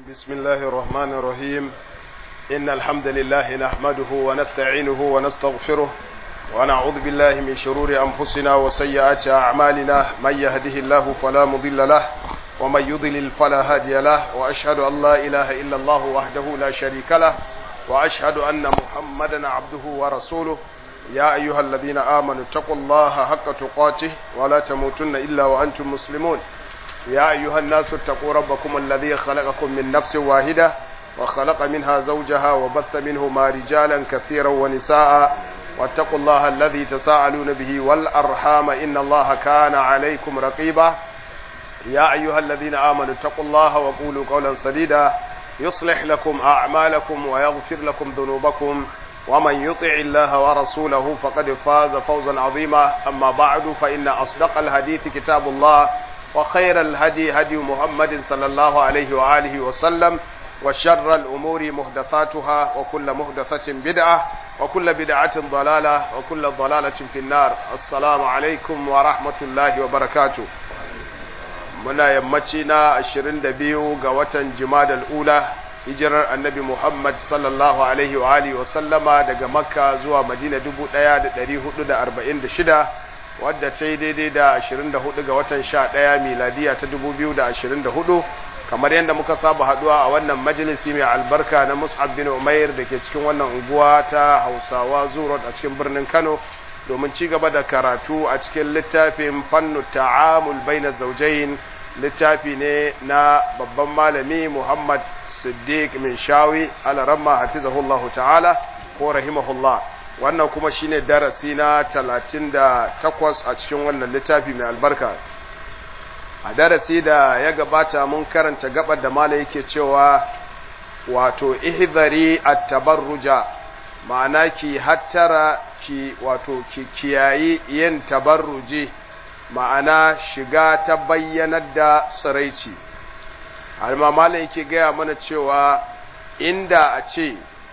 بسم الله الرحمن الرحيم إن الحمد لله نحمده ونستعينه ونستغفره ونعوذ بالله من شرور أنفسنا وسيئات أعمالنا من يهده الله فلا مضل له ومن يضلل فلا هادي له وأشهد أن لا إله إلا الله وحده لا شريك له وأشهد أن محمدا عبده ورسوله يا أيها الذين آمنوا اتقوا الله حق تقاته ولا تموتن إلا وأنتم مسلمون يا أيها الناس اتقوا ربكم الذي خلقكم من نفس واحدة وخلق منها زوجها وبث منهما رجالا كثيرا ونساء واتقوا الله الذي تساءلون به والأرحام إن الله كان عليكم رقيبا يا أيها الذين آمنوا اتقوا الله وقولوا قولا سديدا يصلح لكم أعمالكم ويغفر لكم ذنوبكم ومن يطع الله ورسوله فقد فاز فوزا عظيما أما بعد فإن أصدق الحديث كتاب الله وخير الهدي هدي محمد صلى الله عليه وآله وسلم وشر الأمور محدثاتها وكل محدثة بدعة وكل بدعة ضلالة وكل ضلالة في النار السلام عليكم ورحمة الله وبركاته muna yammaci na 22 ga watan jimadal ula hijirar annabi Muhammad sallallahu alaihi wa alihi wa sallama daga makka zuwa madina 1446 wadda ta yi daidai da 24 ga watan 11 miladiya ta 2024 kamar yadda muka saba haduwa a wannan majalisi mai albarka na mus'ab bin umair da ke cikin wannan unguwa ta hausawa zurot a cikin birnin kano domin ci gaba da karatu a cikin littafin fannu ta'amul baina zaujain littafi ne na babban malami Muhammad Siddiq min Shawi alaramma hafizahullah ta'ala ko rahimahullah wannan kuma shine darasi na 38 a cikin wannan littafi mai albarka a darasi da ya gabata mun karanta gabar da malai yake cewa wato ihdari at-tabarruja ma'ana ki hattara ki wato ki kiyayi yin tabarruji ma'ana shiga ta bayyanar da tsiraici almamalin yake gaya mana cewa inda a ce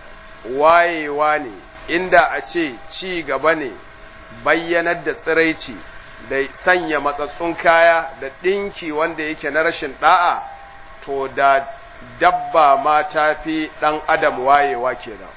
wayewa ne inda a ce ci gaba ne bayyanar da tsiraici da sanya matsatsun kaya da ɗinki wanda yake na rashin ɗa'a to da dabba ma ta fi ɗan adam wayewa kenan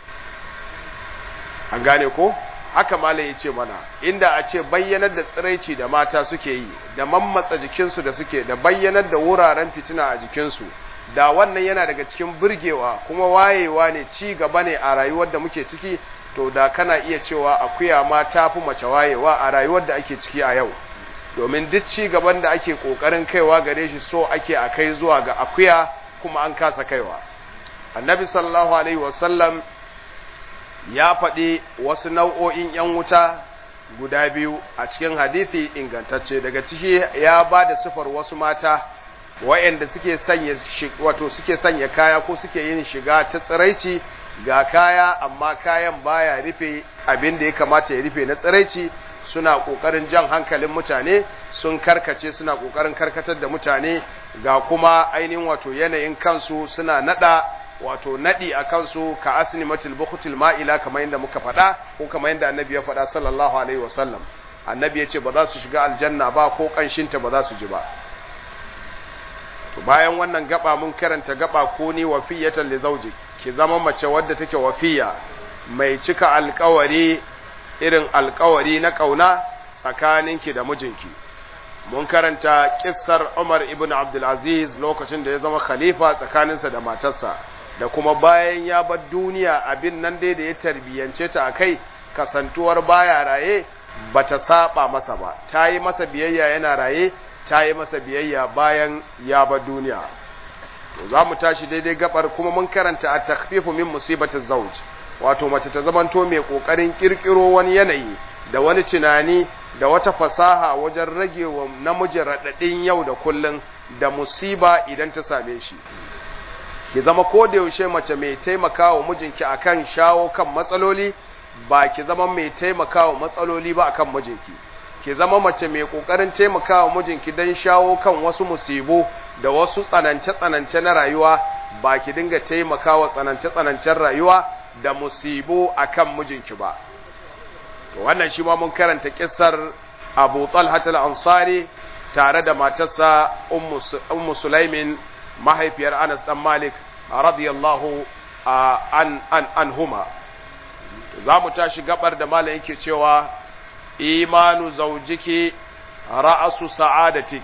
an gane ko? haka malam ya ce mana inda a ce bayyanar da tsiraici da mata suke yi da mammatsa jikinsu da suke da bayyanar da wuraren fitina a jikinsu da wannan yana daga cikin burgewa kuma wayewa ne ci gaba ne a rayuwar da muke ciki to da kana iya cewa akuya ma ta fi mace wayewa a rayuwar da ake ciki a yau domin duk ci gaban da ake kokarin kaiwa gare shi so ake a kai zuwa ga akuya kuma an kasa kaiwa annabi sallallahu alaihi wasallam ya faɗi wasu nau'o'in ‘yan wuta guda biyu a cikin hadithi ingantacce daga ciki ya ba da sifar wasu mata wa'yanda suke sanya wato suke sanya kaya ko suke yin shiga ta tsiraici ga kaya amma kayan baya rufe abin da ya kamata ya rufe na tsiraici suna ƙoƙarin jan hankalin mutane sun karkace suna ƙoƙarin karkatar da mutane ga kuma ainihin wato yanayin kansu suna nada wato nadi a kansu ka asini matil bukutil ma'ila kamar yadda muka faɗa ko kamar yadda annabi ya faɗa sallallahu alaihi wasallam annabi ya ce ba za su shiga aljanna ba ko ƙanshinta ba za su ji ba to bayan wannan gaba mun karanta gaba ko ni wafiyatan li zawji ki zama mace wadda take wafiya mai cika alƙawari irin alƙawari na ƙauna tsakaninki da mijinki mun karanta kissar Umar ibn Abdul Aziz lokacin da ya zama khalifa tsakaninsa da matarsa da kuma bayan ya bar duniya abin nan dai da ya tarbiyance ta a kai kasantuwar baya raye ba ta saba masa ba ta yi masa biyayya yana raye ta yi masa biyayya bayan ya bar duniya to za mu tashi daidai gabar kuma mun karanta a takfifu min musibatin zauj wato mace ta zamanto mai kokarin kirkiro wani yanayi da wani tunani da wata fasaha wajen rage wa namijin raɗaɗin yau da kullum da musiba idan ta same shi ki zama ko da yaushe mace mai taimakawa mijinki akan shawo kan matsaloli ba ki zama mai taimakawa matsaloli ba akan mijinki ki zama mace mai kokarin taimakawa mijinki dan shawo kan wasu musibu da wasu tsanance tsanance na rayuwa ba ki dinga taimakawa tsanance tsanancen rayuwa da musibu akan mijinki ba to wannan shi ma mun karanta kissar Abu Talha al-Ansari tare da matarsa Ummu Sulaimin mahaifiyar Anas dan Malik radiyallahu an an anhuma za mu tashi gabar da malam yake cewa imanu zaujiki ra'asu sa'adatik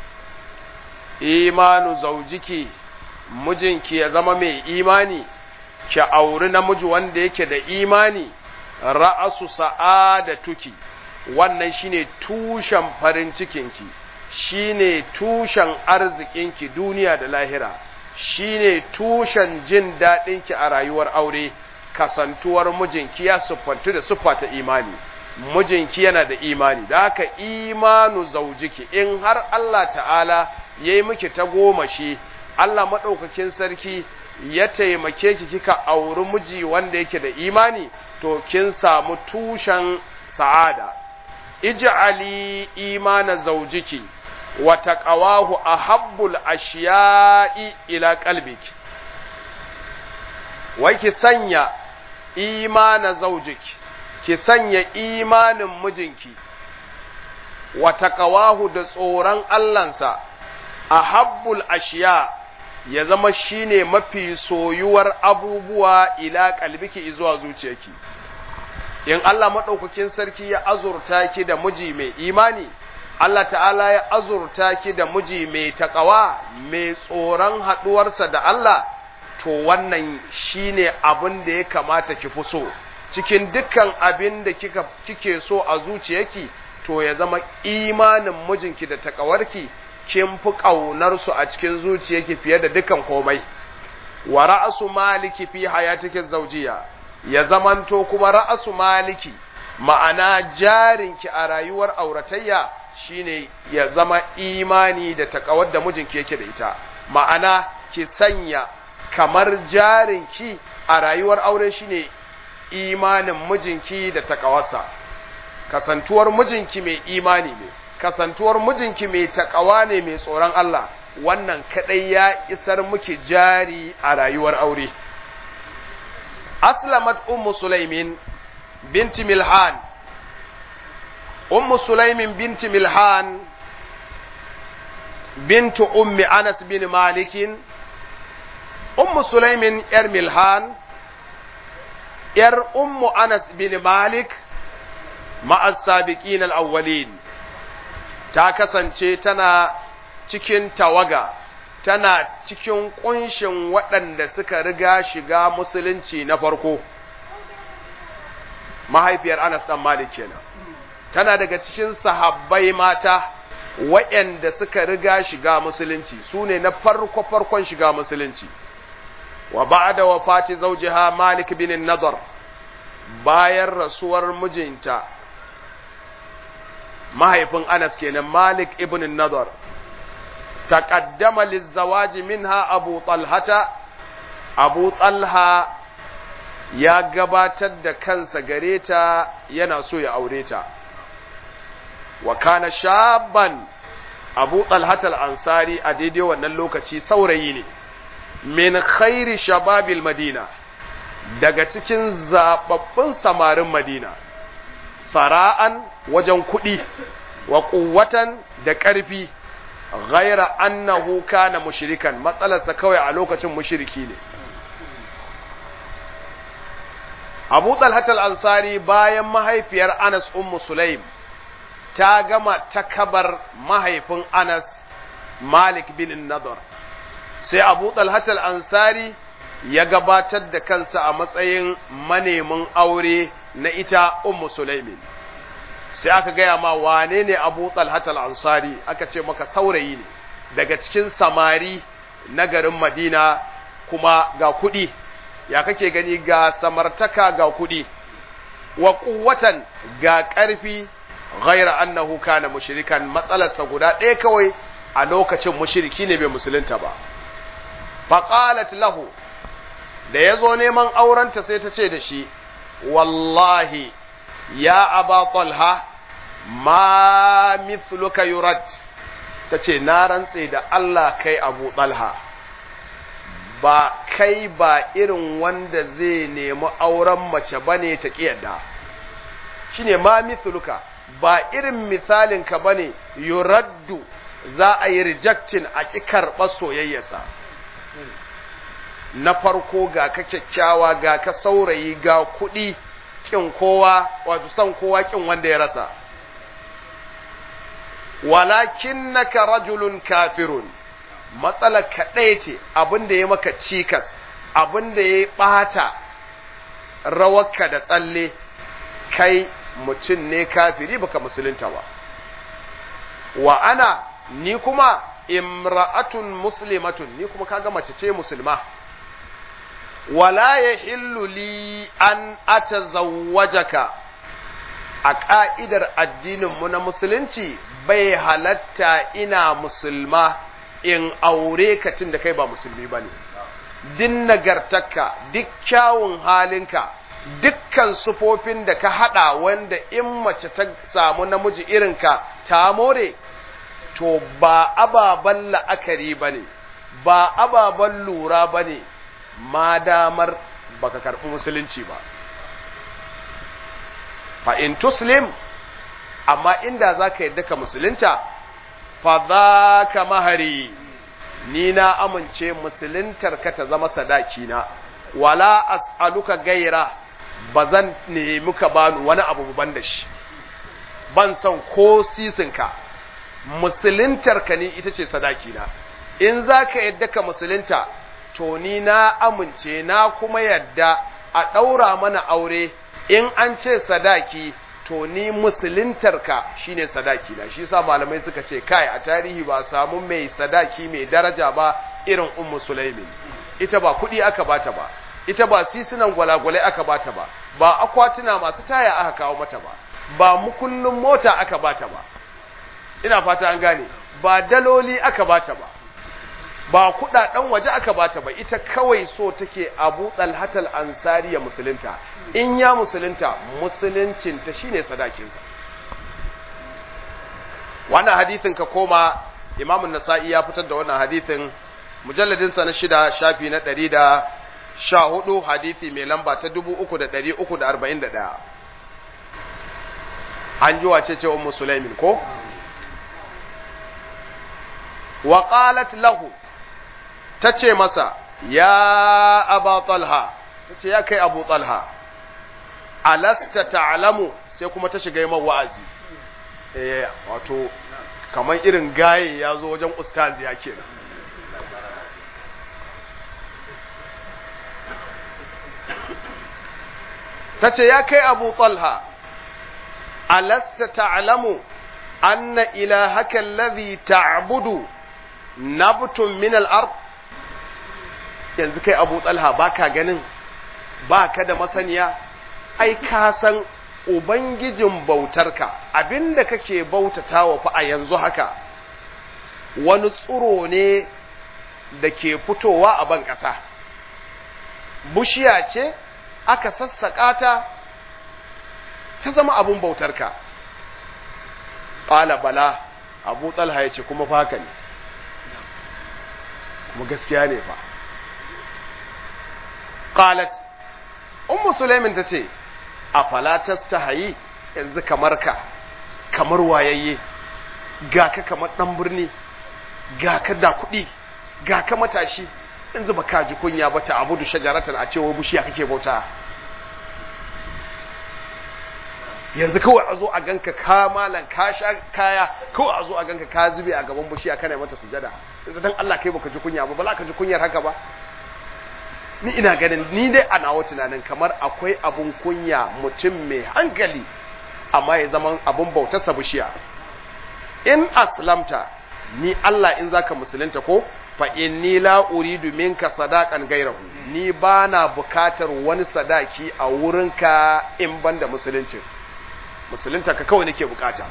imanu zaujiki mijinki ya zama mai imani ki auri namiji wanda yake da imani ra'asu sa'adatuki wannan shine tushen farin cikinki shine tushen arzikinki duniya da lahira shine tushen jin daɗinki a rayuwar aure kasantuwar mijinki ya siffantu da siffa ta imani mijinki yana da imani da haka imanu zaujiki in har Allah ta'ala ya yi miki ta goma shi Allah maɗaukakin sarki ya taimake ki kika auri miji wanda yake da imani to kin samu tushen sa'ada ij'ali imana zaujiki wa taqawahu ahabbul ashiya'i ila qalbiki wai ki sanya imana zaujiki ki sanya imanin mijinki wa taqawahu da tsoron Allahnsa ahabbul ashiya ya zama shine mafi soyuwar abubuwa ila kalbiki zuwa zuciyarki in Allah madaukakin sarki ya azurta ki da miji mai imani Allah ta'ala ya azurta ki da miji mai takawa mai tsoron haduwarsa da Allah to wannan shine abin da ya kamata ki fi so cikin dukkan abin da kika kike so a zuciyarki to ya zama imanin mijinki da takawarki kin fi ƙaunarsu a cikin zuciyarki fiye da dukan komai wa ra'asu maliki fi hayatikin zaujiya ya zamanto kuma ra'asu maliki ma'ana jarinki a rayuwar auratayya shine ya zama imani da takawar da mijinki yake da ita ma'ana ki sanya kamar jarinki a rayuwar aure shine imanin mijinki da takawarsa kasantuwar mijinki mai imani ne kasantuwar mijinki mai takawa ne mai tsoron Allah wannan kadai ya isar miki jari a rayuwar aure aslamat ummu sulaimin binti milhan ummu sulaimin binti milhan bintu ummi anas bin malikin ummu sulaimin yar milhan yar ummu anas bin malik ma'as sabiqin al-awwalin ta kasance tana cikin tawaga tana cikin kunshin waɗanda suka riga shiga musulunci na farko mahaifiyar Anas dan Malik kenan tana daga cikin sahabbai mata waɗanda suka riga shiga musulunci su ne na farko farkon shiga musulunci wa ba'da wafati zawjiha Malik bin Nadar bayan rasuwar mijinta mahaifin Anas kenan Malik ibn Nadar taqaddama lizawaji minha Abu Talhata Abu Talha ya gabatar da kansa gare ta yana so ya aure ta wa kana shaban Abu Talhata al-Ansari a daidai wannan lokaci saurayi ne min khairi shababil Madina daga cikin zababbun samarin Madina sara'an wajen kuɗi wa ƙuwatan da ƙarfi ghaira annahu kana mushrikan matsalarsa kawai a lokacin mushriki ne Abu Talhat al-Ansari bayan mahaifiyar Anas ummu Sulaim ta gama takabar mahaifin Anas Malik bin Nadar sai Abu Talhat al-Ansari ya gabatar da kansa a matsayin manemin aure na ita ummu Sulaimin sai aka gaya ma wane ne Abu Talhat al-Ansari aka ce maka saurayi ne daga cikin samari na garin Madina kuma ga kuɗi ya kake gani ga samartaka ga kuɗi wa quwwatan ga ƙarfi ghaira annahu kana mushrikan matsalarsa guda ɗaya kawai a lokacin mushriki ne bai musulunta ba faqalat lahu da yazo neman aurenta sai ta ce da shi wallahi ya aba talha ma mithluka yurad ta ce na rantse da Allah kai abu talha ba kai ba irin wanda zai nemi auren mace bane ta kiyarda shine ma mithluka ba irin misalin ka bane yuraddu za a yi rejectin a ƙi karɓar soyayyarsa na farko ga ka kyakkyawa ga ka saurayi ga kuɗi kin kowa wato son kowa kin wanda ya rasa walakinnaka rajulun kafirun matsalar kaɗai ce abin da ya maka cikas abin da ya ɓata rawarka da tsalle kai mutum ne kafiri baka musulunta ba wa ana ni kuma imra'atun muslimatun ni kuma kaga mace ce musulma wala yahillu li an atazawwajaka a ka'idar addinin mu na musulunci bai halatta ina musulma in aure ka tun da kai ba musulmi bane din nagartarka duk kyawun halinka dukkan sufofin da ka hada wanda in mace ta samu namiji irinka ta more to ba ababen la'akari ba ne ba ababen lura ba ne ma damar baka karɓi musulunci ba fa in tuslim amma inda za ka yadda ka musulunta fa za ka mahari ni na amince musuluntar ka ta zama sadaki na wala as'aluka gaira ba zan nemi ka bani wani abu ban da shi ban son ko sisinka musuluntar ka ni ita ce sadaki na in za ka yadda ka musulunta to ni na amince na kuma yadda a ɗaura mana aure in an ce sadaki to ni musuluntarka shine sadaki na shi sa malamai suka ce kai a tarihi ba samu mai sadaki mai daraja ba irin ummu sulaimin ita ba kuɗi aka bata ba ita ba sisunan gwalagwalai aka bata ba ba akwatuna masu taya aka kawo mata ba ba mukullin mota aka bata ba ina fata an gane ba daloli aka bata ba ba kudaden waje aka bata ba ita kawai so take Abu Talhatal Ansari ya musulunta in ya musulunta musuluncin ta shine sadakinsa wannan hadithin ka koma Imam nasai ya fitar da wannan hadithin mujalladin sa na shida shafi na ɗari da sha hudu hadithi mai lamba ta dubu uku da ɗari uku da arba'in da ɗaya an ji wace ce ummu sulaimin ko wa qalat lahu tace masa ya aba talha tace ya kai abu talha alasta ta'lamu sai kuma ta shiga yin wa'azi eh wato kamar irin gaye ya zo wajen ustazi ya kenan tace ya kai abu talha alasta ta'lamu anna ilahaka alladhi ta'budu nabtun min al-ard yanzu kai Abu Talha baka ganin baka da masaniya ai ka san ubangijin bautarka abinda kake bautatawa fa a yanzu haka wani tsuro ne da ke fitowa a ban ƙasa bushiya ce aka sassaƙa ta ta zama abun bautarka ƙala bala abu talha ya ce kuma faka ne kuma gaskiya ne fa qalat ummu sulaimin tace afala tastahi yanzu kamar ka kamar wayayye ga ka kamar dan birni ga ka da kuɗi ga ka matashi yanzu ba ka ji kunya ba ta abudu shajaratan a cewa bushiya kake bauta yanzu kawai a zo a ganka ka malan ka sha kaya kawai a zo a ganka ka zube a gaban bushiya kana mata sujada yanzu dan Allah kai baka ji kunya ba bala ka ji kunyar haka ba ni ina ganin ni dai a nawa tunanin kamar akwai abun kunya mutum mai hankali amma ya zama abun bautarsa bishiya in aslamta ni Allah in zaka musulunta ko fa inni la uridu minka sadaqan gairahu ni bana bukatar wani sadaki a wurinka in banda musuluncin musulunta ka kawai nake bukata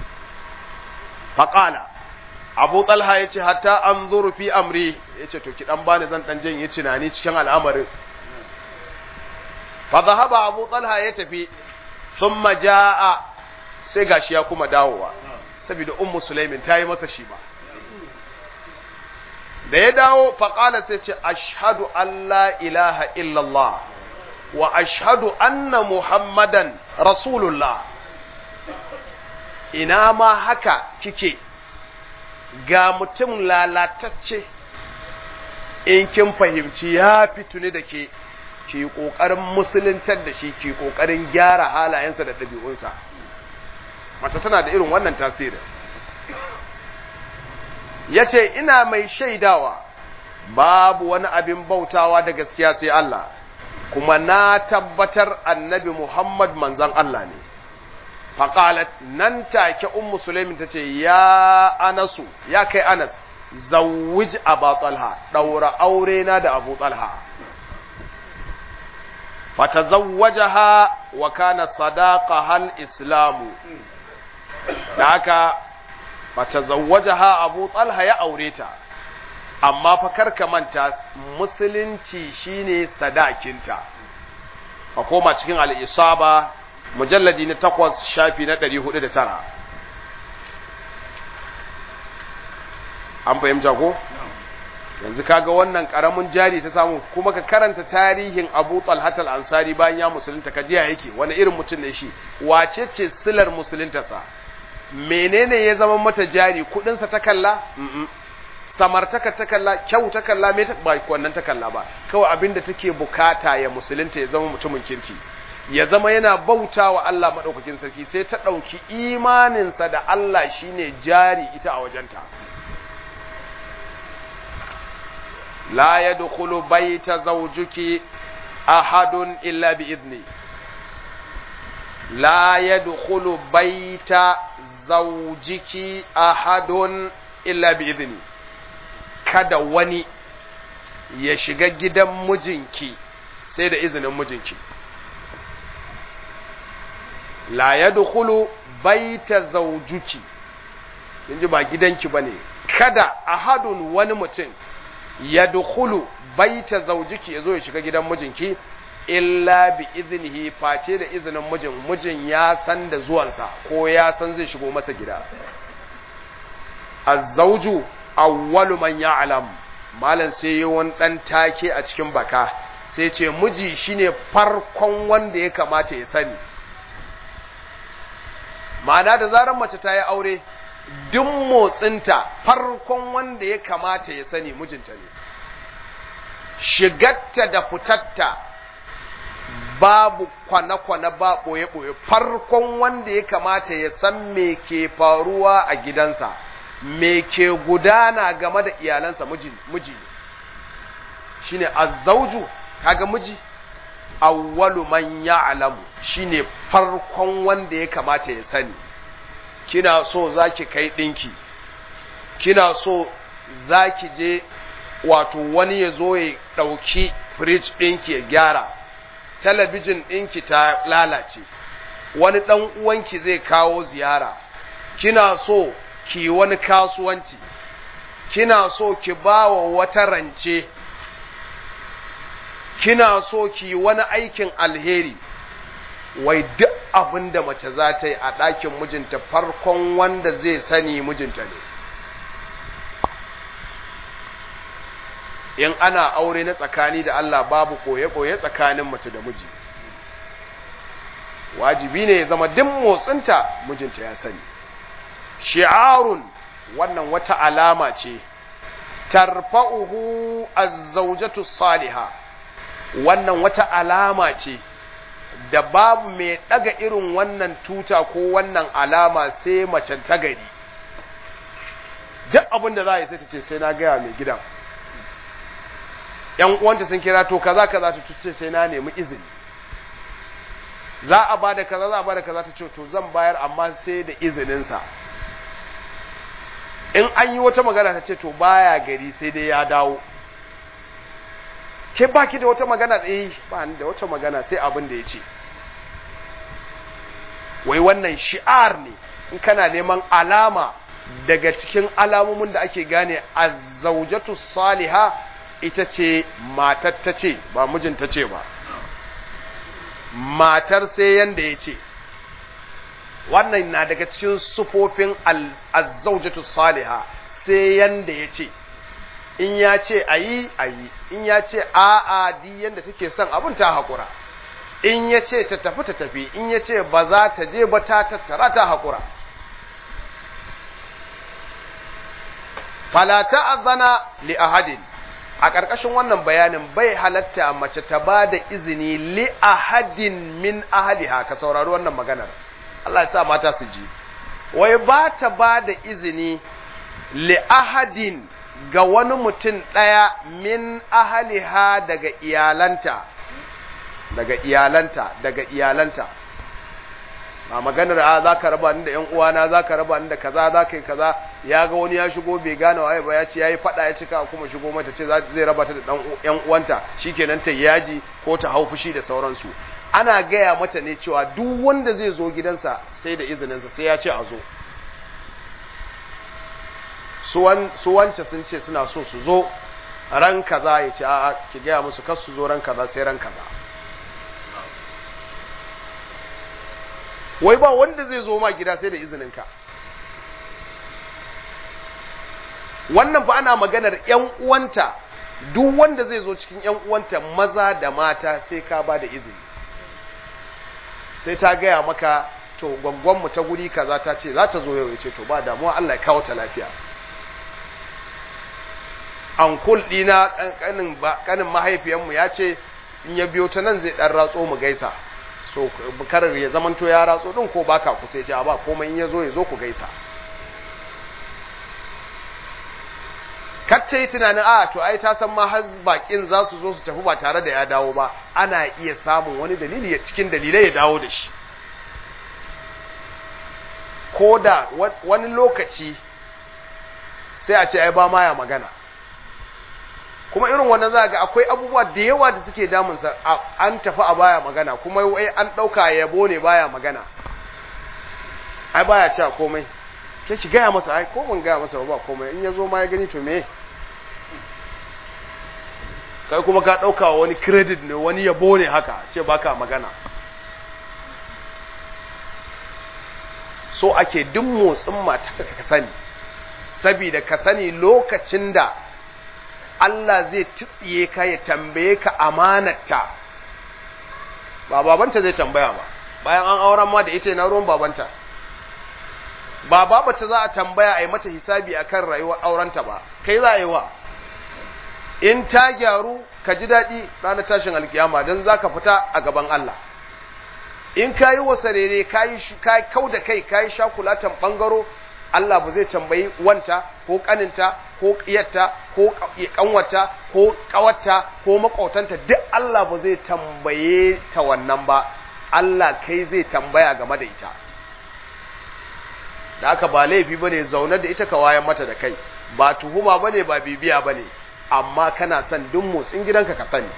faqala abu talha ya ce hatta an zuru fi amri ya ce to ki dan bani zan dan jin yi tunani cikin al'amarin fa zahaba abu talha ya tafi thumma jaa sai gashi ya kuma dawowa saboda ummu sulaimin ta yi masa shi ba da ya dawo fa qala sai ce ashhadu an la ilaha illallah wa ashhadu anna muhammadan rasulullah ina ma haka kike ga mutum lalatacce in kin fahimci ya fituni da ke ki kokarin musuluntar da shi ki kokarin gyara halayensa da ɗabi'unsa mace tana da irin wannan tasirin yace ina mai shaidawa babu wani abin bautawa da gaskiya sai Allah kuma na tabbatar annabi Muhammad manzon Allah ne faqalat nan take ummu sulaimin tace ya anasu ya kai anas zawwij aba talha daura aure na da abu talha fatazawwajaha wa kana sadaqaha al-islamu da haka fatazawwajaha abu talha ya aure ta amma fa karka manta musulunci shine sadakinta a koma cikin al-isaba mujalladi na takwas shafi na 409 an fahimta ko yanzu kaga wannan karamin jari ta samu kuma ka karanta tarihin Abu Talhat al-Ansari bayan ya musulunta ka jiya yake wani irin mutum ne shi wace ce silar musuluntarsa menene ya zama mata jari kudin sa ta kalla samartaka ta kalla kyau ta kalla me ta ba wannan ta kalla ba kawai abinda take bukata ya musulunta ya zama mutumin kirki ya zama yana bautawa Allah madaukakin sarki sai ta dauki imaninsa da Allah shine jari ita a wajenta لا يدخل بيت زوجك أحد إلا بإذني لا يدخل بيت زوجك أحد إلا بإذني kada wani ya shiga gidan mijinki sai da izinin mijinki la yadkhulu baita zawjuki kinji ba gidanki bane kada ahadun wani mutum ya dukulu baita zaujiki ya zo ya shiga gidan mijinki illa bi iznihi face da izinin mijin mijin ya san da zuwansa ko ya san zai shigo masa gida azzauju awwalu man ya'lam malam sai yi wani dan take a cikin baka sai ce miji shine farkon wanda ya kamata ya sani ma'ana da zarar mace ta yi aure duk motsinta farkon wanda ya kamata ya sani mijinta ne shigatta da fitatta babu kwana-kwana ba ɓoye-ɓoye farkon wanda ya kamata ya san me ke faruwa a gidansa me ke gudana game da iyalansa miji ne shine azzauju kaga miji awwalu man ya'lamu shine farkon wanda ya kamata ya sani kina so zaki kai dinki kina so zaki je wato wani ya zo ya dauki fridge dinki ya gyara talabijin dinki ta lalace wani dan uwanki zai kawo ziyara kina so ki wani kasuwanci kina so ki bawa wata rance kina so ki wani aikin alheri wai duk abin da mace za ta yi a ɗakin mijinta farkon wanda zai sani mijinta ne in ana aure na tsakani da Allah babu koye-koye tsakanin mace da miji wajibi ne ya zama duk motsinta mijinta ya sani shi'arun wannan wata alama ce tarfa'uhu az-zawjatu salihah wannan wata alama ce da babu mai ɗaga irin wannan tuta ko wannan alama sai macen ta gari duk abin da za a yi sai ta ce sai na gaya mai gidan ‘yan uwanta sun kira to kaza kaza ta ce sai na nemi izini za a ba da kaza za a ba da kaza ta ce to zan bayar amma sai da izininsa in an yi wata magana ta ce to baya gari sai dai ya dawo ke baki da wata magana tsaye ba ni da wata magana sai abin da ya ce wai wannan shi'ar ne in kana neman alama daga cikin alamomin da ake gane azzaujatu saliha ita ce matar ta ce ba mijinta ce ba matar sai yanda ya ce wannan na daga cikin sufofin azzaujatu saliha sai yanda ya ce in ya ce a yi a yi in ya ce a'a di yadda take son abin ta haƙura in ya ce ta tafi ta tafi in ya ce ba za ta je ba ta tattara ta haƙura fala ta'azzana li ahadin a ƙarƙashin wannan bayanin bai halatta mace ta ba da izini li ahadin min ahliha ka saurari wannan maganar Allah ya sa mata su ji wai ba ta ba da izini li ahadin ga wani mutum ɗaya min ahliha daga iyalanta daga iyalanta daga iyalanta ba maganar a za ka raba ni da ‘yan uwana za ka raba ni da kaza za ka yi kaza ya ga wani ya shigo bai gane waye ba ya ce ya yi faɗa ya cika kuma shigo mata ce zai raba ta da ɗan ‘yan uwanta shi kenan ta yaji ko ta hau fushi da sauransu ana gaya mata ne cewa duk wanda zai zo gidansa sai da izininsa sai ya ce a zo su wance sun ce suna so su zo ran kaza ya ce a'a ki gaya musu kar su zo ran kaza sai ran kaza wai ba wanda zai zo ma gida sai da izininka wannan fa ana maganar ‘yan uwanta duk wanda zai zo cikin ‘yan uwanta maza da mata sai ka ba da izini sai ta gaya maka to gwangwanmu ta guri kaza ta ce za ta zo yau ya ce to ba damuwa Allah ya kawo ta lafiya ankul ɗina ƙanin mahaifiyanmu ya ce in ya biyo ta nan zai ɗan ratso mu gaisa so karar ya zamanto ya ratso din ko baka kusa ya ce ba komai in ya zo ya zo ku gaisa kacce yi tunanin a to ai ta san ma har bakin za su zo su tafi ba tare da ya dawo ba ana iya samun wani dalili cikin dalilai ya dawo da shi ko da wani lokaci sai a ce ai ba ma ya magana kuma irin wannan za ga akwai abubuwa da yawa da suke damunsa an tafi a baya magana kuma wai an ɗauka yabo ne baya magana ai baya cewa komai ke ki gaya masa ai ko ban gaya masa ba komai in ya zo ma ya gani to me kai kuma ka ɗauka wani credit ne wani yabo ne haka ce baka magana so ake duk motsin mata ka sani sabida ka sani lokacin da Allah zai tsiye ka ya tambaye ka amanarta ba babanta zai tambaya ba bayan an auren ma da ita yana ruwan babanta ba babata za a tambaya a yi mata hisabi akan rayuwar aurenta ba kai za a yi wa in ta gyaru ka ji daɗi ranar tashin alkiyama don za ka fita a gaban Allah in ka yi wasarere ka yi kau da kai ka yi shakulatan ɓangaro Allah ba zai tambayi wanta ko kaninta ko ƙiyarta ko ƙanwata ko ƙawarta ko maƙotanta duk Allah ba zai tambaye ta wannan ba Allah kai zai tambaya game da ita da aka ba laifi bane zaune da ita ka wayan mata da kai ba tuhuma bane ba bibiya bane amma kana son duk motsin gidanka ka sani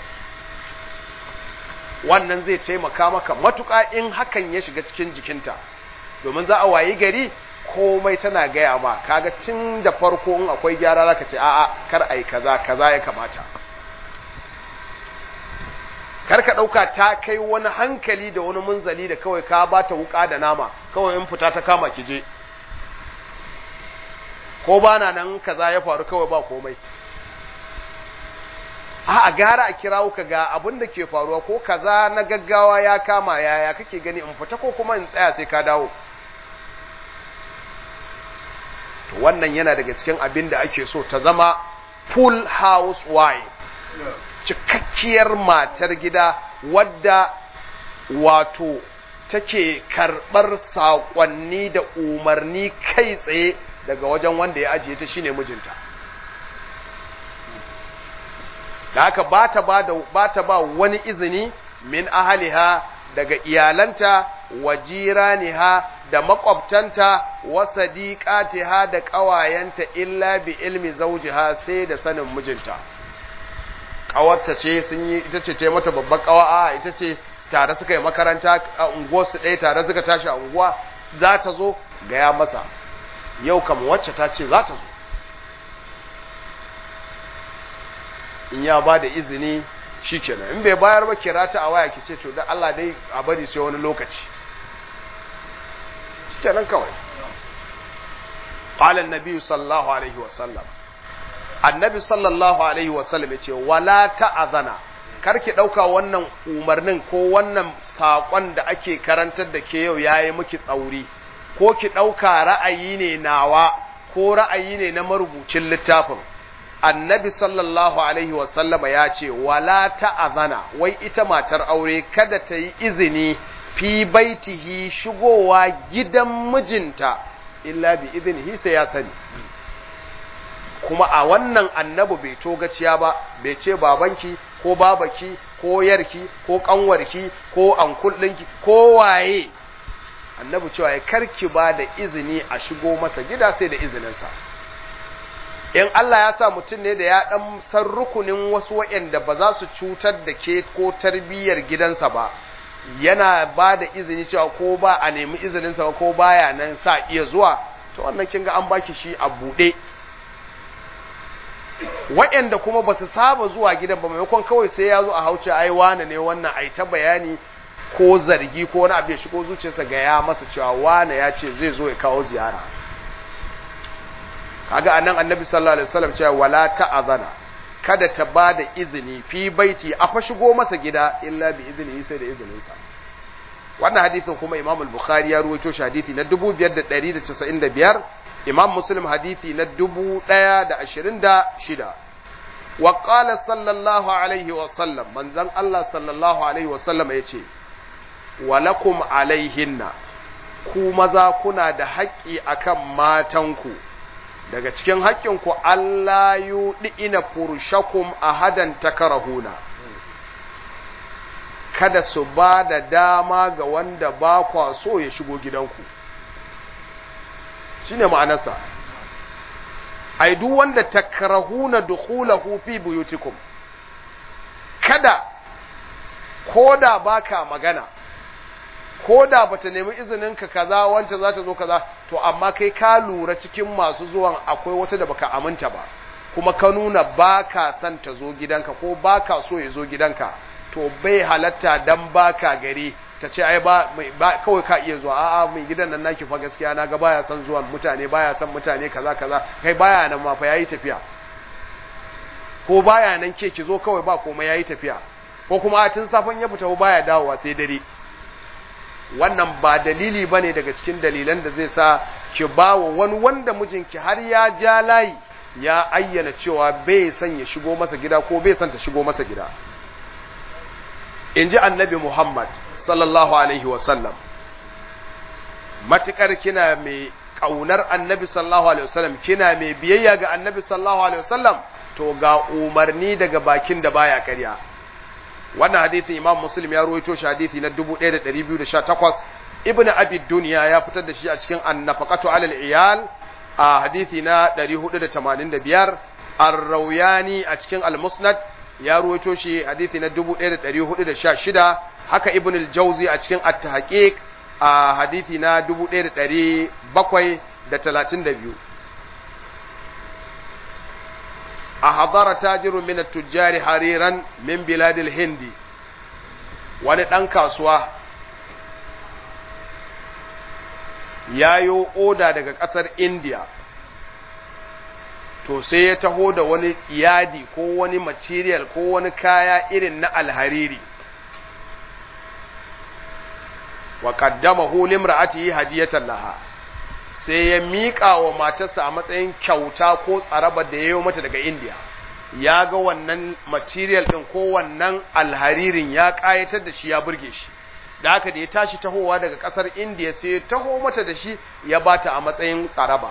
wannan zai taimaka maka matuƙa in hakan ya shiga cikin jikinta domin za a wayi gari komai tana gaya ma kaga tun da farko in akwai gyara zaka ce a'a kar ai kaza kaza ya kamata kar ka dauka ta kai wani hankali da wani munzali da kawai ka bata wuka da nama kawai in fita ta kama ki je ko bana nan kaza ya faru kawai ba komai a gara a kirawo ka ga abin da ke faruwa ko kaza na gaggawa ya kama yaya kake gani in fita ko kuma in tsaya sai ka dawo to wannan yana daga cikin abin da ake so ta zama full house wife cikakkiyar matar gida wadda wato take karɓar saƙonni da umarni kai tsaye daga wajen wanda ya ajiye ta shine mijinta da haka ba ta ba, ba, ta ba wani izini min ahaliha daga iyalanta wa jiraniha da makwabtanta wa sadiqatiha da ƙawayenta illa bi ilmi zawjiha sai da sanin mijinta ƙawarta ce sun yi ita ce ta mata babban ƙawa a ita ce tare suka yi makaranta a unguwar su ɗaya tare suka tashi a unguwa za ta zo gaya masa yau kam wacce ta ce za ta zo in ya ba da izini shi kenan in bai bayar ba kira ta a waya ki ce to da Allah dai a bari sai wani lokaci shi kenan kawai qala an-nabi sallallahu alaihi wa sallam annabi sallallahu alaihi wa sallam yace wala ta'azana kar ki dauka wannan umarnin ko wannan sakon da ake karantar da ke yau yayi miki tsauri ko ki dauka ra'ayi ne nawa ko ra'ayi ne na marubucin littafin annabi sallallahu alaihi wasallama ya ce wala ta'azana wai ita matar aure kada ta yi izini fi baitihi shigowa gidan mijinta illa bi izinihi sai ya sani kuma a wannan annabi bai togaciya ba bai ce babanki ko babaki ko yarki ko kanwarki ko ankul ɗinki ko waye annabi cewa ya karki ba da izini a shigo masa gida sai da izininsa in Allah ya sa mutum ne da ya ɗan san rukunin wasu waɗanda ba za su cutar da ke ko tarbiyyar gidansa ba yana ba da izini cewa ko ba a nemi izininsa ba ko baya nan sa iya zuwa to wannan kin ga an baki shi a buɗe waɗanda kuma ba su saba zuwa gidan ba maimakon kawai sai ya zo a hauce ai wane ne wannan ai ta bayani ko zargi ko wani abu ya shigo zuciyarsa ga ya masa cewa wane ya ce zai zo ya kawo ziyara kaga anan annabi sallallahu alaihi wasallam cewa wala ta'azana kada ta ba da izini fi baiti a fa shigo masa gida illa bi izini sai da izininsa wannan hadisin kuma Imam al-Bukhari ya ruwaito shi hadisi na 5195 Imam Muslim hadisi na 1026 wa qala sallallahu alaihi wa sallam manzon Allah sallallahu alaihi wa sallam yace walakum alaihinna ku maza kuna da haƙƙi akan matanku daga cikin haƙƙinku Allah yuɗi ina furushakum a hadan takarahuna kada su ba da dama ga wanda ba kwa so ya shigo gidanku shi ne ma'anarsa ai duk wanda takarahuna dukhulahu fi buyutikum kada ko da baka magana ko da bata nemi izinin ka kaza wancan za ta zo kaza to amma kai ka lura cikin masu zuwan akwai wata da baka aminta ba kuma ka nuna baka son ta zo gidanka ko baka so ya zo gidanka to bai halatta dan baka gari ta ce ai ba, ba kawai ka iya zuwa a'a mai gidan nan naki fa gaskiya na ga baya son zuwan mutane baya son mutane kaza kaza kai baya nan ma fa yayi tafiya ko baya nan ke ki zo kawai ba komai yayi tafiya ko kuma a tun safan ya fita baya dawowa sai dare wannan ba dalili ba ne daga cikin dalilan da zai sa ki ba wa wani wanda mijinki har ya ja layi ya ayyana cewa bai son ya shigo masa gida ko bai son ta shigo masa gida in ji annabi muhammad sallallahu alaihi wasallam matuƙar kina mai ƙaunar annabi sallallahu alaihi wasallam kina mai biyayya ga annabi sallallahu alaihi wasallam to ga umarni daga bakin da baya karya wannan hadisin imam muslim ya ruwaito shi hadisi na 1218 ibnu abi dunya ya fitar da shi a cikin annafaqatu alal iyal a hadisi na 485 ar-rawayani a cikin al-musnad ya ruwaito shi hadisi na 1416 haka ibnu al-jawzi a cikin at-tahqiq a hadisi na 1732 أحضر تاجر من التجار حريرا من بلاد الهند wani ɗan kasuwa ya yi oda daga ƙasar India to sai ya taho da wani yadi ko wani material ko wani kaya irin na alhariri wa qaddamahu limra'atihi hadiyatan laha sai ya miƙa wa matarsa a matsayin kyauta ko tsaraba da ya yi mata daga indiya ya ga wannan material ɗin ko wannan alharirin ya ƙayatar da shi ya burge shi da haka da ya tashi tahowa daga ƙasar indiya sai ya taho mata da shi ya bata a matsayin tsaraba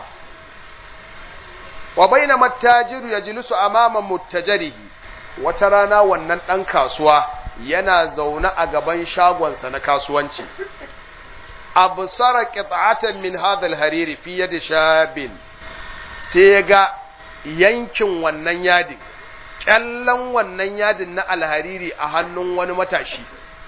wa baina mattajiru ya jilisu amama muttajarihi wata rana wannan ɗan kasuwa yana zaune a gaban shagonsa na kasuwanci absara qit'atan min hadha al-hariri fi yadi shabin sai ya ga yankin wannan yadin kyallan wannan yadin na alhariri a hannun wani matashi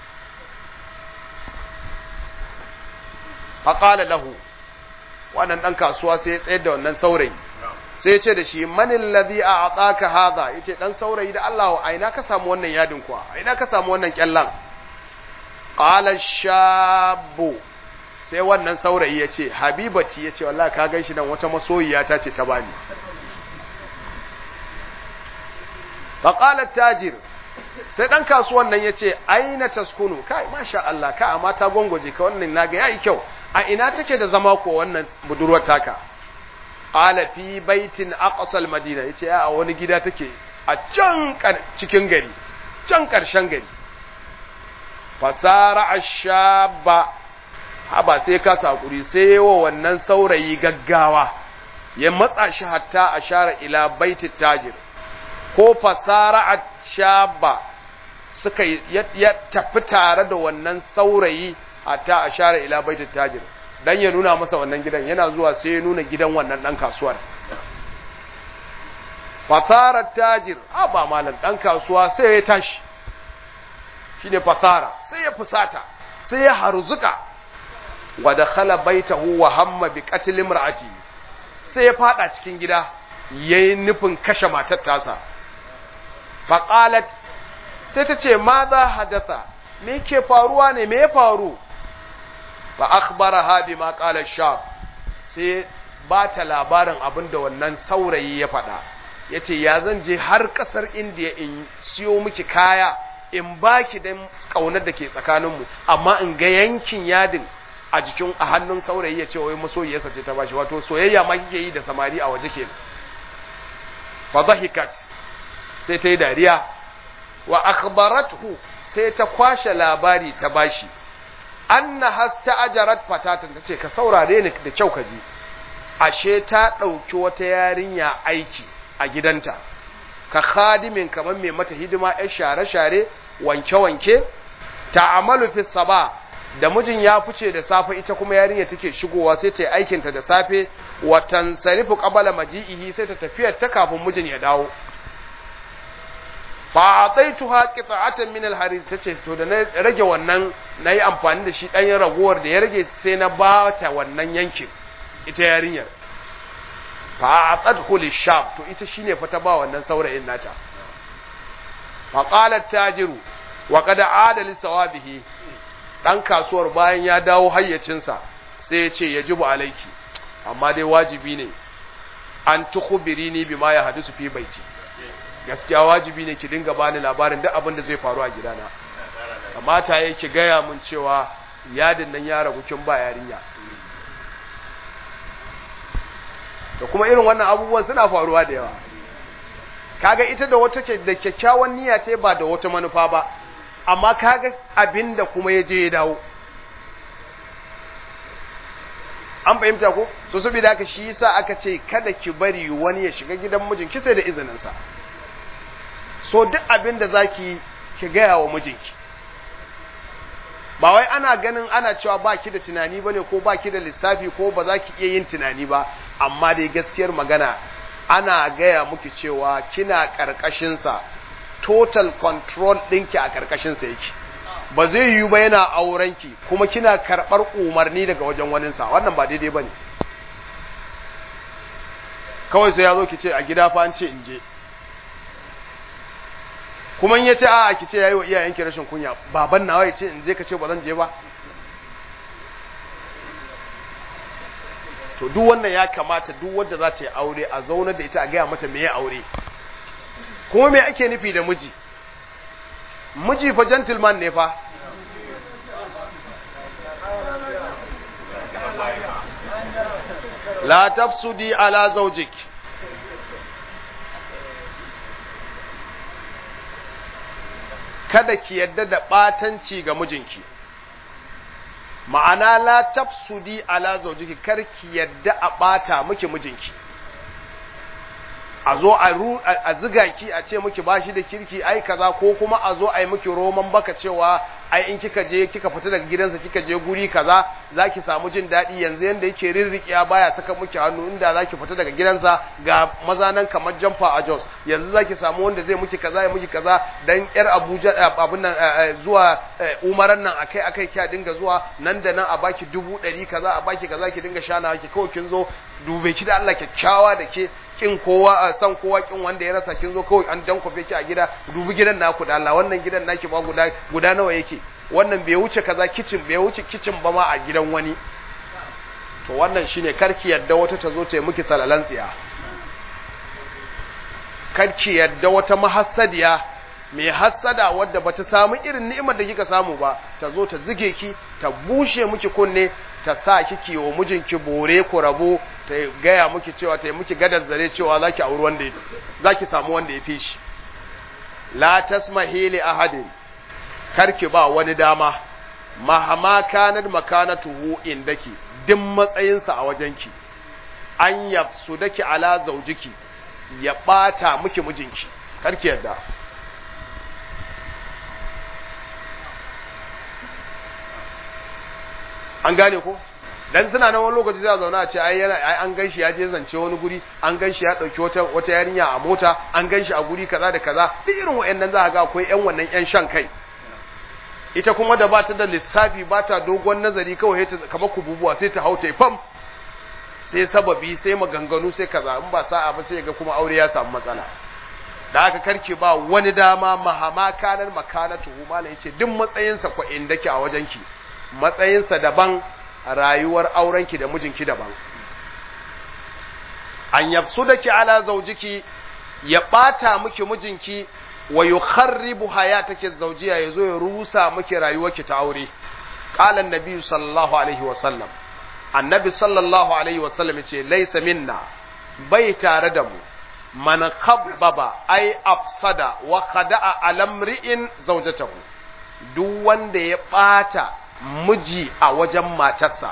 faqala lahu wannan dan kasuwa sai ya tsayar da wannan saurayi sai ya ce da shi man alladhi a'taka hadha yace dan saurayi da Allah a ina ka samu wannan yadin kuwa a ina ka samu wannan kyallan qala shabu sai wannan saurayi ya ce habibati ya ce wallahi ka gan shi nan wata masoyiya ta ce ta bani faƙalar tajir sai ɗan kasuwan nan ya ce aina taskunu kai masha Allah ka amma ta gwangwaje ka wannan naga yayi kyau a ina take da zama ko wannan budurwar taka qala fi baitin aqsal madina yace a wani gida take a can cikin gari can karshen gari fasara ashaba haba sai ka sakuri sai yawa wannan saurayi gaggawa ya matsa shi hatta ashara ila baitit tajir ko fasara ashaba suka ya tafi tare da wannan saurayi hatta ashara ila baitit tajir dan ya nuna masa wannan gidan yana zuwa sai ya nuna gidan wannan dan kasuwar fasara tajir a ba malam dan kasuwa sai ya tashi shine fasara sai ya fusata sai ya harzuka wa dakhala baitahu wa hamma bi qatl imraati sai ya fada cikin gida yayi nufin kashe matar tasa faqalat sai ta ce ma za hadatha me ke faruwa ne me ya faru fa akhbaraha bima qala shab sai ba ta labarin abin da wannan saurayi ya faɗa yace ya zan je har ƙasar indiya in siyo miki kaya in baki dan kaunar da ke tsakaninmu amma in ga yankin yadin a jikin a hannun saurayi ya ce wai masoyiyarsa ce ta bashi wato soyayya ma kike yi da samari a waje kenan fa dhahikat sai ta yi dariya wa akhbarathu sai ta kwashe labari ta bashi anna hasta ajarat fatatan tace ka saurare ni da kyau ka ji ashe ta dauki wata yarinya aiki a gidanta ka khadimin kamar mai mata hidima yar share-share wanke-wanke ta'amalu fi saba da mijin ya fice da safe ita kuma yarinya take shigowa sai ta yi aikinta da safe wa tansarifu qabala maji'ihi sai ta tafiyar ta kafin mijin ya dawo fa ataituha qita'atan min al-harir tace to da na rage wannan nayi amfani da shi dan ragowar da ya rage sai na ba ta wannan yankin ita yarinyar fa atadhu lishab to ita shine fa ta ba wannan saurayin nata fa qalat tajiru wa qad aada li sawabihi dan kasuwar bayan ya dawo hayyacinsa sai ya ce yajibu alayki amma dai wajibi ne an tukhbirini bima ya hadisu fi baiti gaskiya wajibi ne ki dinga bani labarin duk abin da zai faru a gidana kamata yayi ki gaya mun cewa yadin nan ya ragu kin ba yarinya da kuma irin wannan abubuwan suna faruwa da yawa kaga ita da wata ke da kyakkyawan niyya ce ba da wata manufa ba amma kaga abin da kuma ya je ya dawo an fahimta ko so saboda haka shi yasa aka ce kada ki bari wani ya shiga gidan mijin ki sai da izinin sa so duk abin da zaki ki gaya wa mijinki ba wai ana ganin ana cewa ba ki da tunani bane ko ba ki da lissafi ko ba za ki iya yin tunani ba amma dai gaskiyar magana ana gaya muki cewa kina ƙarƙashinsa total control ɗinki a ƙarƙashinsa yake ba zai yiwu ba yana aurenki kuma kina karɓar umarni daga wajen waninsa wannan ba daidai ba ne kawai sai ya zo ki ce a gida fa an ce in je kuma in ya ce a ki ce ya yi wa iyayenki rashin kunya baban nawa ya ce in je ka ce ba zan je ba to duk wannan ya kamata duk wanda za ta yi aure a zaunar da ita a gaya mata me ya aure kuma me ake nufi da miji miji fa gentleman ne fa la tafsudi ala zawjik kada ki yadda da batanci ga mijinki ma'ana la tafsudi ala zawjiki kar ki yadda a bata miki mijinki a zo a ziga ki a ce miki bashi da kirki ai kaza ko kuma a zo a yi miki roman baka cewa ai in kika je kika fita daga gidansa kika je guri kaza zaki samu jin daɗi yanzu yanda yake rirriƙiya baya saka miki hannu inda zaki fita daga gidansa ga maza nan kamar jamfa a Jos yanzu zaki samu wanda zai miki kaza ya miki kaza dan yar Abuja abun nan zuwa umaran nan akai akai kya dinga zuwa nan da nan a baki dubu ɗari kaza a baki kaza ki dinga shana ki kawai kin zo dube ki da Allah kyakkyawa da ke kin kowa a san kowa kin wanda ya rasa kin zo kawai an dan kofe ki a gida dubi gidan naku da Allah wannan gidan naki ba guda guda nawa yake wannan bai wuce kaza kitchen bai wuce kitchen ba ma a gidan wani to wannan shine karki yadda wata ta zo ta yi miki salalan tsiya karki yadda wata mahassadiya mai hassada wadda bata samu irin ni'imar da kika samu ba ta zo ta zige ki ta bushe miki kunne ta sa kike wa mijinki bore ku rabu ta gaya miki cewa ta yi miki gadar zare cewa zaki auri wanda ya zaki samu wanda ya fi shi la tasmahi li ahadin karki ba wani dama mahama kanat makanatuhu indaki din matsayinsa a wajenki an yafsu daki ala zaujiki ya bata miki mijinki karki yadda an gane ko dan suna nan wani lokaci sai a zauna a ce ai yana ai an ganshi ya je zance wani guri an ganshi ya dauki wata wata yarinya a mota an ganshi a guri kaza da kaza duk irin wayannan za ka ga akwai yan wannan yan shan kai ita kuma da ba ta da lissafi ba ta dogon nazari kawai ta kamar kububuwa sai ta hauta fam sai sababi sai maganganu sai kaza in ba sa'a ba sai ga kuma aure ya samu matsala da aka karke ba wani dama mahama kanar makanatu malam yace duk matsayinsa ko inda ki a wajenki matsayinsa daban rayuwar aurenki da mijinki daban an yafsu da ki ala zaujiki ya ɓata miki mijinki wa yukharribu hayataki zawjiya yazo ya rusa miki rayuwarki ta aure qala annabi sallallahu alaihi wa sallam annabi sallallahu alaihi wa sallam yace laysa minna bai tare da mu man khabbaba ay afsada wa khada'a alamri'in zawjatahu duk wanda ya ɓata miji a wajen matarsa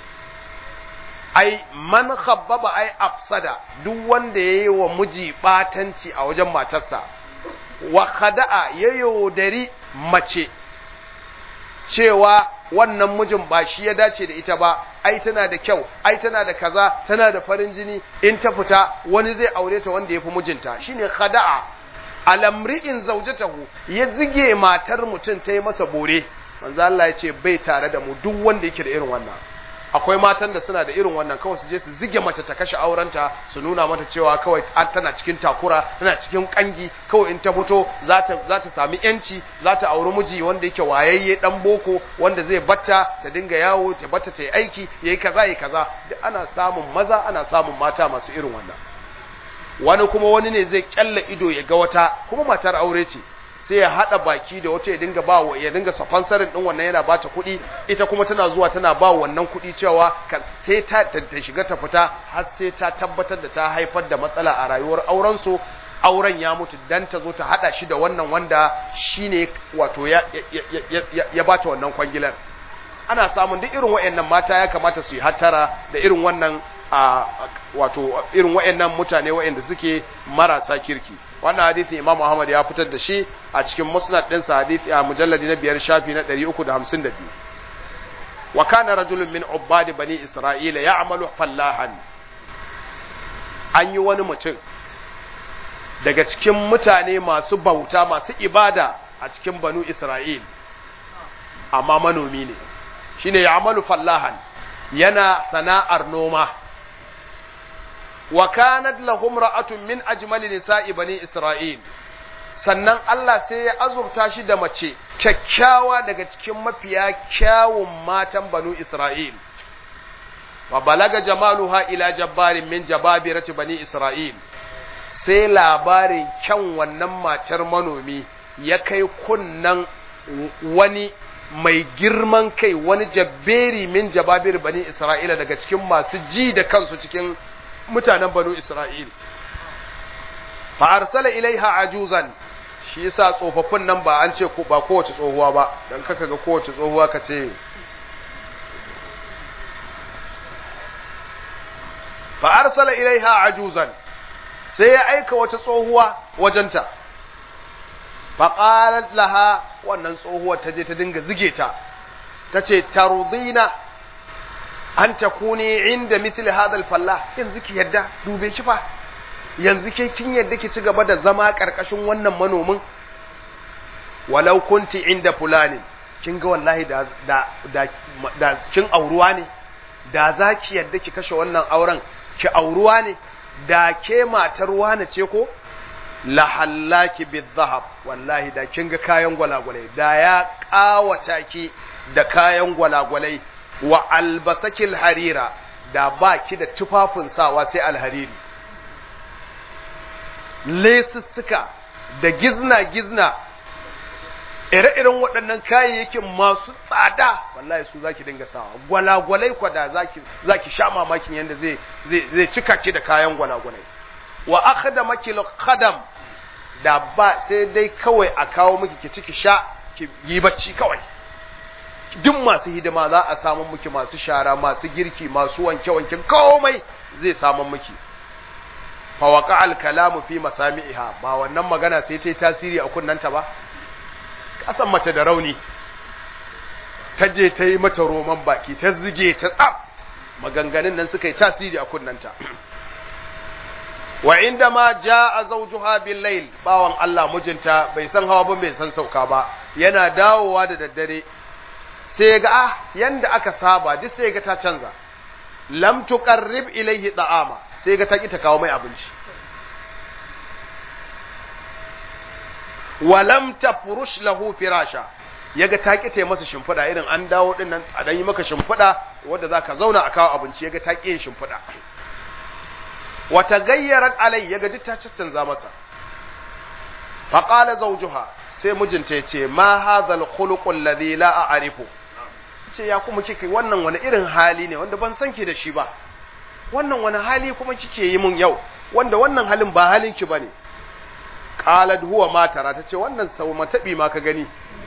ai man khabbaba ai afsada duk wanda yayi wa miji batanci a wajen matarsa wa khada'a ya yaudari mace cewa wannan mijin ba shi ya dace da ita ba ai tana da kyau ai tana da kaza tana da farin jini in ta fita wani zai aure ta wanda ya fi mijinta shine khada'a alamri'in zaujatahu ya zige matar mutum ta yi masa bore manzo Allah ya ce bai tare da mu duk wanda yake da irin wannan akwai matan da suna da irin wannan kawai su je su zige mace ta kashe aurenta su nuna mata cewa kawai tana cikin takura tana cikin kangi kawai in ta fito za ta za ta sami yanci za ta auri miji wanda yake wayayye dan boko wanda zai batta ta dinga yawo ta batta ta yi aiki yayi kaza yayi kaza duk ana samun maza ana samun mata masu irin wannan wani kuma wani ne zai kyalla ido ya ga wata kuma matar aure ce sai ya hada baki da wata ya dinga ba ya dinga sponsorin din wannan yana bata kuɗi ita kuma tana zuwa tana ba wannan kuɗi cewa sai ta ta shiga ta fita har sai ta tabbatar da ta haifar da matsala a rayuwar auren su auren ya mutu dan ta zo ta hada shi da wannan wanda shine wato ya ya, ya bata wannan kwangilar ana samun duk irin wayannan mata ya kamata su yi hattara da irin wannan a wato irin wayannan mutane wayanda suke marasa kirki wannan hadisi Imam Muhammad ya fitar da shi a cikin musnad din sa hadisi a mujalladi na biyar shafi na 352 wa kana rajulun min ubbad bani isra'ila ya'malu fallahan an yi wani mutum daga cikin mutane masu bauta masu ibada a cikin banu isra'il amma manomi ne shine ya'malu fallahan yana sana'ar noma wa kanat lahum ra'atun min ajmali nisa'i bani isra'il sannan Allah sai ya azurta shi da mace kyakkyawa daga cikin mafiya kyawun matan banu isra'il wa balaga jamaluha ila jabbarin min jababirati bani isra'il sai labarin kyan wannan matar manomi ya kai kunnan wani mai girman kai wani jabberi min jababir bani isra'ila daga cikin masu ji da kansu cikin mutanen banu Isra'il. Fa arsala ilaiha ajuzan shi yasa tsofaffin nan ba an ce ba kowace tsohuwa ba dan kaka ga kowace tsohuwa ka ce fa arsala ilaiha ajuzan sai ya aika wata tsohuwa wajenta fa qalat laha wannan tsohuwar ta je ta dinga zige ta tace tarudina an ta kuni inda misli hadal fallah yanzu ki yadda dube ki fa yanzu ke kin yadda ki ci gaba da zama karkashin wannan manomin walau kunti inda fulani kin ga wallahi da da da, da kin auruwa ne da za ki yadda ki kashe wannan auren ki auruwa ne da ke matar wane ce ko la hallaki bizahab wallahi da kin ga kayan gwalagwalai da ya kawata ki da kayan gwalagwalai wa albasakil harira da ba ki da tufafin sawa sai alhariri lesussuka da gizna-gizna ire-iren waɗannan kayayyakin masu tsada wallahi su zaki dinga sawa gwalagwalai kwada zaki zaki sha mamakin yanda zai zai zai cika ki da kayan gwalagwalai wa akhdamaki khadam da ba sai dai kawai a kawo miki ki ciki sha ki yi bacci kawai duk masu hidima za a samu miki masu shara masu girki masu wanke-wanke komai zai samu miki fa waqa al kalamu fi masami'iha ba wannan magana sai ta yi tasiri a kunnanta ba kasan mace da rauni ta je ta yi mata roman baki ta zige ta tsaf maganganun nan suka yi tasiri a kunnanta wa inda ma ja'a zawjuha bil layl bawan Allah mijinta bai san hawa ba bai san sauka ba yana dawowa da daddare sai ga ah yanda aka saba duk sai ga ta canza lam tuqarrib ilayhi da'ama sai ga ta ki ta kawo mai abinci wa lam tafrush lahu firasha yaga ta ki ta masa shimfiɗa irin an dawo din nan a dan yi maka shimfiɗa wanda zaka zauna a kawo abinci yaga ta ki yin shimfiɗa wa tagayyarat alai yaga duk ta canza masa fa qala zawjuha sai mijinta yace ma hadha al-khuluq alladhi la a'rifu ce ya kuma kike wannan wani irin hali ne wanda ban san ki da shi ba wannan wani hali kuma kike yi mun yau wanda wannan halin ba halin ki bane qalat huwa ma tara tace wannan sau matabi ma ka gani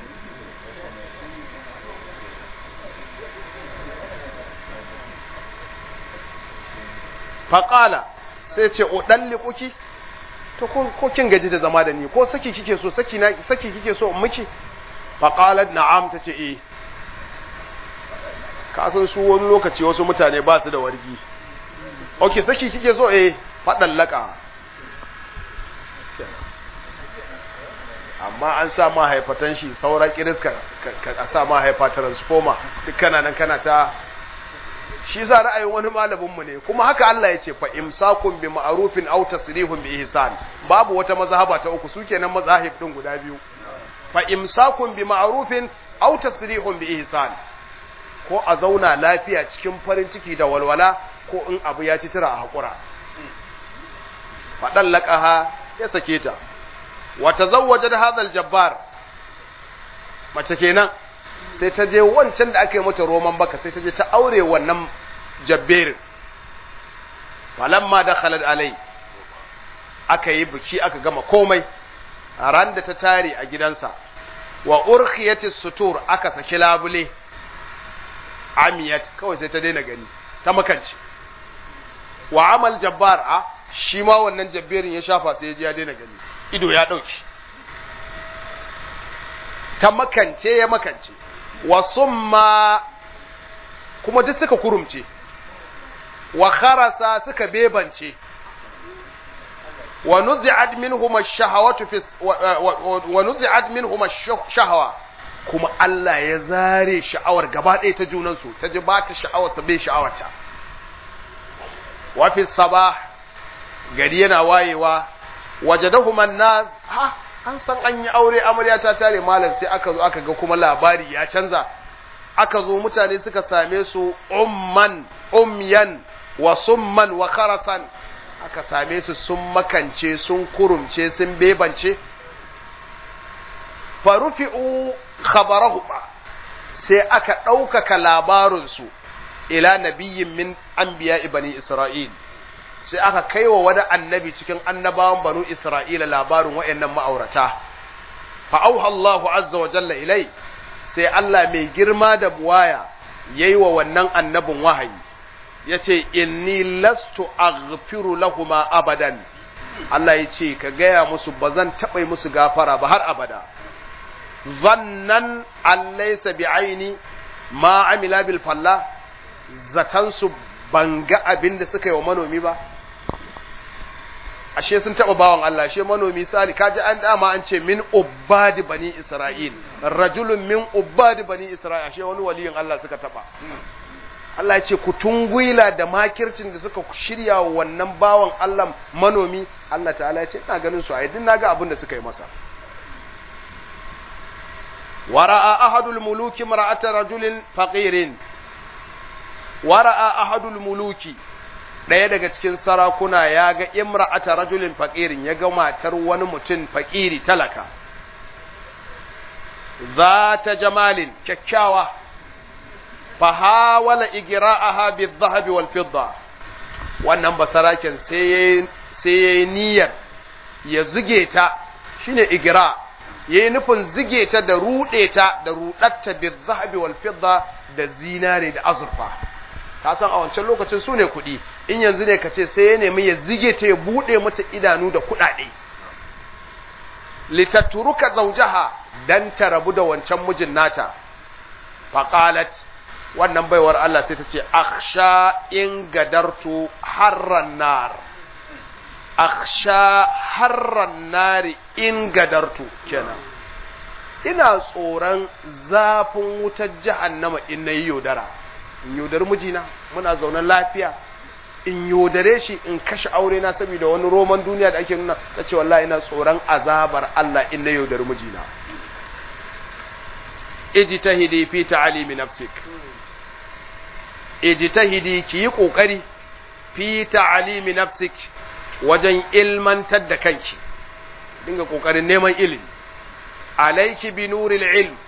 faqala sai ce o kuki to ko kin gaji da zama da ni ko saki kike so saki na saki kike so in miki faqalat na'am tace eh ka san su wani lokaci wasu mutane ba su da wargi okay saki kike so eh fadan laka amma an sa ma haifatan shi saura kiriska ka sa ma haifa transformer duk kana nan kana ta shi za ra'ayin wani malamin mu ne kuma haka Allah ya ce fa imsakun bi ma'rufin aw tasrihun bi ihsan babu wata mazhaba ta uku sukenan mazahib din guda biyu fa imsakun bi ma'rufin aw tasrihun bi ihsan ko a zauna lafiya cikin farin ciki da walwala ko in abu ya ci tira a hakura faɗan laƙaha ya sake ta wata zawwajar hadal jabbar mace kenan sai ta je wancan da aka yi mata roman baka sai ta je ta aure wannan jabberin falamma da khalad alai aka yi biki aka gama komai a ran da ta tare a gidansa wa urkhiyati sutur aka saki labule amiyat kawai sai ta daina gani ta makance wa amal jabbar a shi ma wannan jabberin ya shafa sai ya ji ya daina gani ido ya dauki ta makance ya makance wa summa kuma duk suka kurumce wa kharasa suka bebance wa nuzi'at minhum ash-shahawatu fi wa nuzi'at minhum ash-shahwa kuma Allah ya zare sha'awar gaba ɗaya ta junan su ta ji ba ta sha'awar sa bai sha'awarta wa fi sabah gari yana wayewa wajadahum an-nas ha an san an yi aure amarya ta tare malam sai aka zo aka ga kuma labari ya canza aka zo mutane suka same su umman umyan wa summan wa kharasan aka same su sun makance sun kurumce sun bebance farufi'u khabarahu sai aka ɗaukaka labarinsu ila nabiyyin min anbiya bani isra'il sai aka kai wa wani annabi cikin annabawan banu Isra'ila labarin waɗannan ma'aurata. Fa'auha Allahu azza wa jalla ilai, sai Allah mai girma da buwaya ya yi wa wannan annabin wahayi, ya ce, Inni lastu aghfiru lahuma abadan. Allah ya ce, Ka gaya musu ba zan taɓa musu gafara ba har abada. Zannan allaisa bi aini ma amila bil falla, zatansu ban ga abin da suka yi wa manomi ba. ashe sun taɓa bawan Allah ashe manomi sali kaji an dama an ce min ubbadi bani Isra'il rajulun min ubbadi bani Isra'il ashe wani waliyin Allah suka taɓa Allah ya ce ku tungwila da makircin da suka shirya wannan bawan Allah manomi Allah ta'ala ya ce ina ganin su a yadin naga abin da suka yi masa wara'a ahadul muluki mar'ata rajulin faqirin wara'a ahadul muluki ɗaya daga cikin sarakuna ya ga imra'ata rajulin faqirin ya ga matar wani mutum faqiri talaka zata jamalin kyakkyawa fa hawala igra'aha bidh-dhahabi wal-fidda wannan basaraken sai sai yayi niyyar ya zuge ta shine igra yayi nufin zuge ta da rude ta da rudatta bidh-dhahabi wal-fidda da zinare da azurfa ka san a wancan lokacin su ne kuɗi in yanzu ne ka ce sai ya nemi ya zige ta ya buɗe mata idanu da kuɗaɗe litatturuka zaujaha dan ta rabu da wancan mijin nata faqalat wannan baiwar Allah sai ta ce akhsha in gadartu harran nar akhsha harran nari in gadartu kenan ina tsoron zafin wutar jahannama in nayi yaudara in yaudar mijina muna zaunan lafiya in yaudare shi in kashe aure na saboda wani roman duniya da ake nuna ta ce wallahi ina tsoron azabar Allah in na yaudar mijina ijtahidi fi ta'alimi nafsik ijtahidi ki yi kokari fi ta'alimi nafsik wajen ilmantar da kanki dinga kokarin neman ilimi alayki bi nuril ilm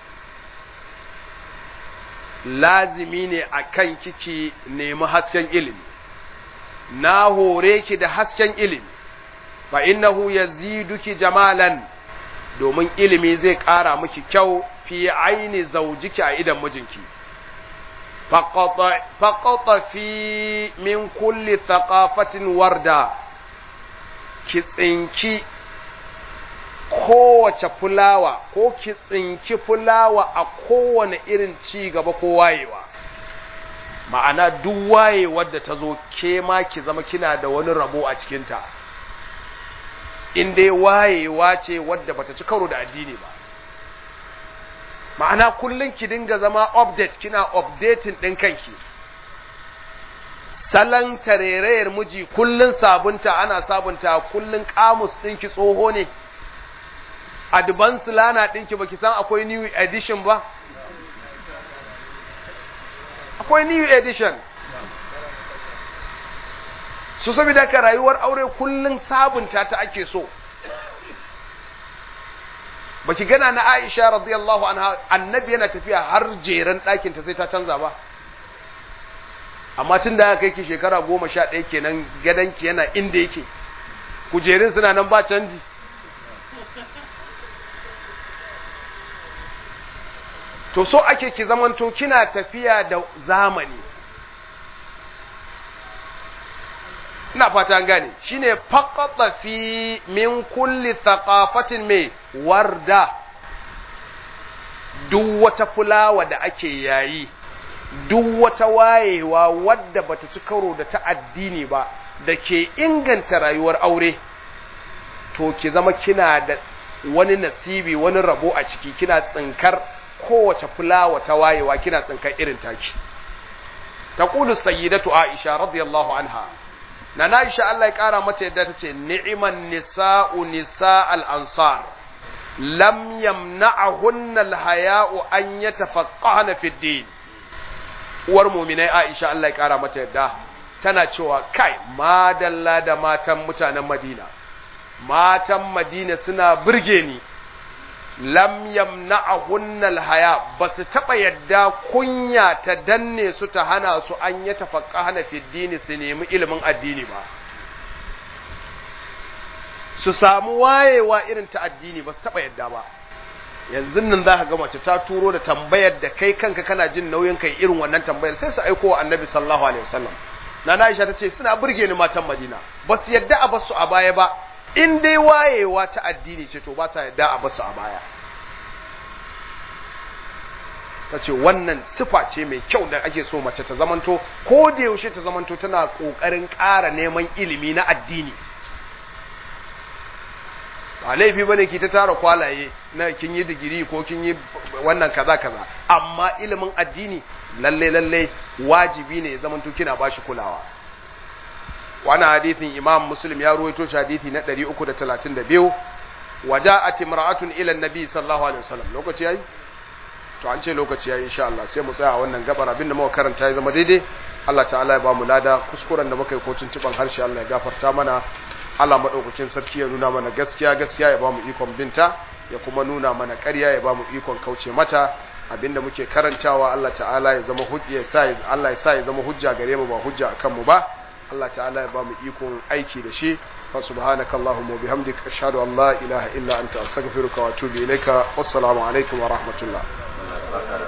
lazimi ne a kan kiki nemi hasken ilimi na hore ki da hasken ilimi fa innahu yaziduki jamalan domin ilimi zai ƙara miki kyau fi aini zaujiki a idan mijinki faqata fi min kulli thaqafatin warda ki tsinki kowace fulawa ko ki tsinki fulawa a kowane irin ci gaba ko wayewa ma'ana duk wayewar da ta zo ke ma ki zama kina da wani rabo a cikinta in dai wayewa ce wadda bata ci karo da addini ba ma'ana kullum ki dinga zama update kina updating ɗin kanki salon tarerayar miji kullum sabunta ana sabunta kullum kamus ɗinki tsoho ne advance lana ɗinki baki san akwai new edition ba akwai new edition su saboda ka rayuwar aure kullum sabunta ta ake so baki gana na Aisha radiyallahu anha annabi yana tafiya har jeren ɗakin ta sai ta canza ba amma tun da aka kai ki shekara goma sha ɗaya kenan gadonki yana inda yake kujerun suna nan ba canji to so ake ki zamanto kina tafiya da zamani ina fata an gane shine faqata fi min kulli thaqafatin mai warda duk wata fulawa da ake yayi duk wata wayewa wadda bata ci karo da ta addini ba da ke inganta rayuwar aure to ki zama kina da wani nasibi wani rabo a ciki kina tsinkar kowace fulawa ta wayewa kina tsinkar irin taki taqulu sayyidatu aisha radiyallahu anha na Aisha Allah ya kara mata yadda tace ni'man nisa'u nisa'al ansar lam yamna'ahunna al-haya'u an yatafaqqahna fi din uwar mu'minai Aisha Allah ya kara mata yadda tana cewa kai madalla da matan mutanen Madina matan Madina suna burge ni lam yamna'ahunna al-haya basu taba yadda kunya ta danne su ta hana su an ya tafaqqahna fi dini su nemi ilimin addini ba su samu wayewa irin ta addini basu taba yadda ba yanzu nan za ka ga mace ta turo da tambayar da kai kanka kana jin nauyin kai irin wannan tambayar sai su aiko wa annabi sallallahu alaihi wasallam nana Aisha ta ce suna burge ni matan Madina ba su yadda a basu a baya ba in dai wayewa ta addini ce to ba sa yadda a basu a baya ta ce wannan sifa ce mai kyau da ake so mace ta zamanto ko da yaushe ta zamanto tana ƙoƙarin ƙara neman ilimi na addini ba laifi bane ki ta tara kwalaye na kin yi digiri ko kin yi wannan kaza kaza amma ilimin addini lalle lalle wajibi ne ya zamanto kina bashi kulawa wannan hadithin imam muslim ya ruwaito shi hadithi na 332 waja'at imra'atun ila an-nabi sallallahu alaihi wasallam lokaci yayi to an ce lokaci yayi insha Allah sai mu tsaya a wannan gabar abinda muka karanta ya zama daidai Allah ta'ala ya ba mu lada kuskuren da muka yi ko tuntuban harshe Allah ya gafarta mana Allah madaukakin sarki ya nuna mana gaskiya gaskiya ya ba mu ikon binta ya kuma nuna mana ƙarya ya ba mu ikon kauce mata abinda muke karantawa Allah ta'ala ya zama hujja ya sa Allah ya sa ya zama hujja gare mu ba hujja akan mu ba Allah ta'ala ya ba mu ikon aiki da shi fa subhanaka allahumma wa bihamdika ashhadu an la ilaha illa anta astaghfiruka wa atubu ilaika wassalamu alaikum wa rahmatullah